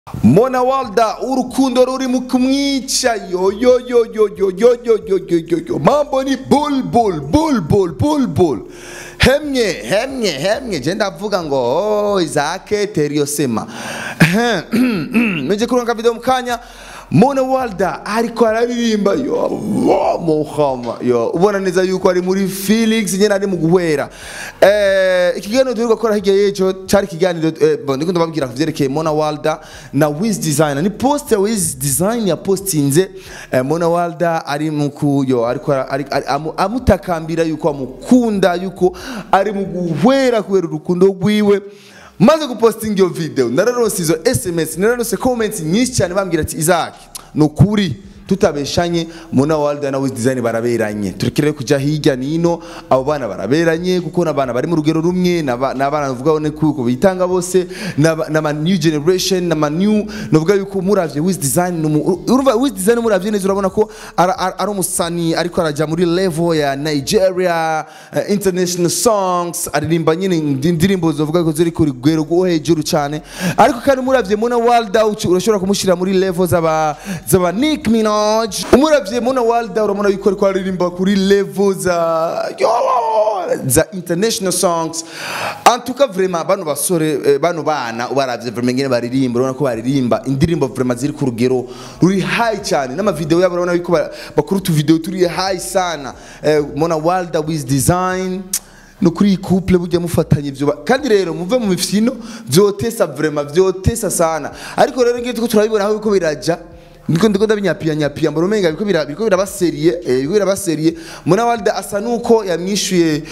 Mona Walda urukundo ruri mu kumwica yo yo yo yo yo yo yo yo yo yo yo mambo ni bull bull bull bull bull bull hemye hemye hemye je ndavuga ngo oh, Isaac Teriosema muje kuranga video mukanya Mona Walda ariko araririmba yo muhama yo ubona neza yuko ari muri Felix nyene ari mu guhwera eh ikiganiro turi gukora hirya yejo cari ikiganiro eh, bon ndiko ndababwira ku vyerekeye Mona Walda na Wiz Designer ni poster Wiz Design ya postinze eh, Mona Walda ari mu kuyo ariko ari, ari, amu, amutakambira yuko amukunda yuko ari mu guhwera kubera urukundo rwiwe maze gupostinga iyo video nararonse izo sms nararonse comments nyinshi cyane bambwira ati Isaac ni ukuri tutabeshanye Mona Walda na Wiz Design baraberanye turekere kuja hirya nino abo bana baraberanye kuko n'abana bari mu rugero rumwe n'abana bavuga ne kuko bitanga bose n'ama new generation n'ama new novuga yuko muravye Wiz Design urumva Wiz Design muravye neza urabona ko ari umusani ariko araja muri level ya Nigeria uh, international songs aririmba nyine indirimbo zovuga ko ziri ku rugero rwo hejuru cyane ariko kandi muravye Mona Walda urashobora kumushira muri level z'aba z'aba Nick Minaj umuravye Mona Walda urabona yuko ariko aririmba kuri level za za international songs en tout cas vraiment bano basore bano bana ubaravye vraiment ngene baririmba urabona ko baririmba indirimbo vraiment ziri ku rugero ruri high cyane n'ama video yabo urabona yuko bakuru tu video turi high sana Mona Walda with design no kuri couple burya mufatanye ivyo kandi rero muve mu mifino vyotesa vraiment vyotesa sana ariko rero ngiye tuko turabibona aho biko biraja niko ndiko ndabinyapia nyapia mbona umenga biko bira biko birabaseriye eh biko birabaseriye Mona Walda asa nuko yamwishuye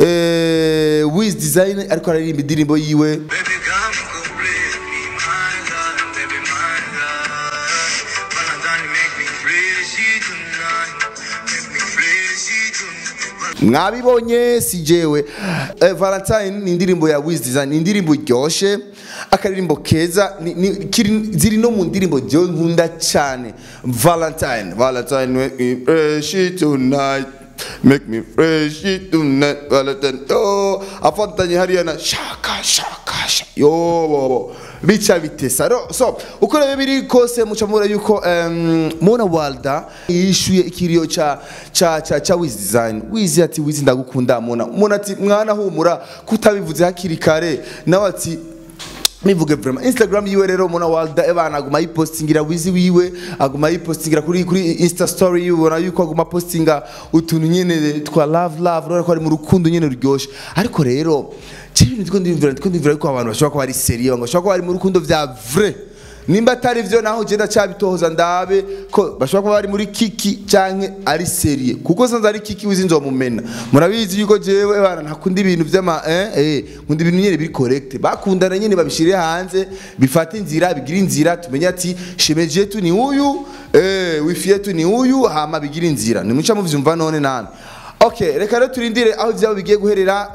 eh Wiz Design ariko aririmba indirimbo yiwe Baby, come complete me, my love, baby, my love. Valentine, make me crazy tonight, make me crazy tonight. mwabibonye si jewe eh, Valentine ni indirimbo ya Wiz Design ni indirimbo iryoshe akaririmbo keza ni, ni, kiri, ziri no mu ndirimbo jewe nkunda cyane Valentine Valentine make me fresh tonight make me fresh tonight Valentine oh afatanye hariya na shaka shaka shaka yo bobo bica bitesa ro so uko rero biri kose muca mubura yuko um, Mona Walda yishuye ikiriyo cha cha cha cha Wiz Design Wiz ati Wiz ndagukunda Mona Mona ati mwana humura kutabivuze hakiri kare nawe ati nivuge vraiment Instagram yiwe rero Mona Walda ebana aguma yipostingira wizi wiwe aguma yipostingira kuri kuri Insta story yiwe ubona yuko aguma postinga utuntu nyene twa love love urabona ko ari mu rukundo nyene ruryoshe ariko rero cyibintu ndiko ndimvira ndiko ndimvira ko abantu bashobora kuba ari serieux bashobora kuba bari mu rukundo vya vrai nimba atari vyo naho genda cyabitohoza ndabe ko bashobora kuba bari muri kiki canke ari serie kuko sanze ari kiki wizi nzomumena murabizi yuko jewe bana ntakunda ibintu vy'ama eh eh nkunda ibintu nyene biri correct bakundana nyene babishire hanze bifate inzira bigira inzira tumenye ati shemeje yetu ni uyu eh wifi yetu ni uyu hama bigira inzira nimuca muvyumva none nani Okay, reka rero turindire aho vyabo bigiye guherera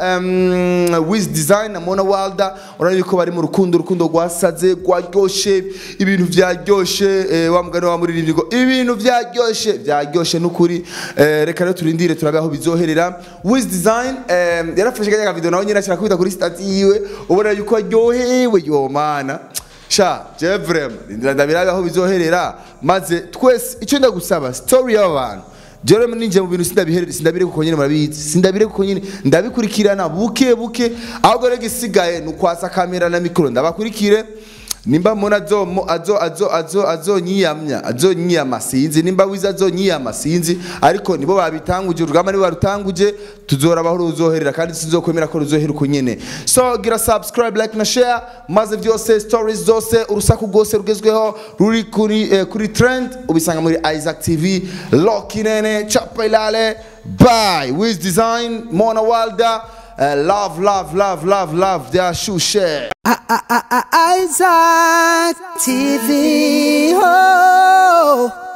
um, Wiz Design na Mona Walda urabona yuko bari mu rukundo urukundo rwasaze rwaryoshe ibintu vyaryoshe eh, wa mugani wa muririmbyi ngo ibintu vyaryoshe vyaryoshe nukuri eh, reka rero turindire turabe aho bizoherera Wiz Design eh, yarafashe kanya video nawe nyine ashaka kubita kuri stati yiwe ubona yuko aryohewe yo mana sha je vraiment ndira ndabirabe aho bizoherera maze twese icyo ndagusaba story y'abantu Jerome ninje mu bintu sindabihere sindabire kuko nyine murabizi sindabire kuko nyine ndabikurikirana buke buke ahubwo rege isigaye nukwasa kamera na mikoro ndabakurikire nimba mona azo azo azo azo azonyiyamya azonyiyama sinzi nimba wiza azonyiyama sinzi ariko nibo babitanguje urugamba nibo barutanguje tuzorabaho ruzoherera kandi sinzokwemera ko ruzohera uko nyene so gira subscribe like na share maze vyose stories zose urusaku rwose rugezweho ruri kuri eh, kuri trend ubisanga muri Isaac TV Lokinene chapa ilale bye Wiz Design Mona Walda uh, love love love love love their shoe share Isaac TV. Oh.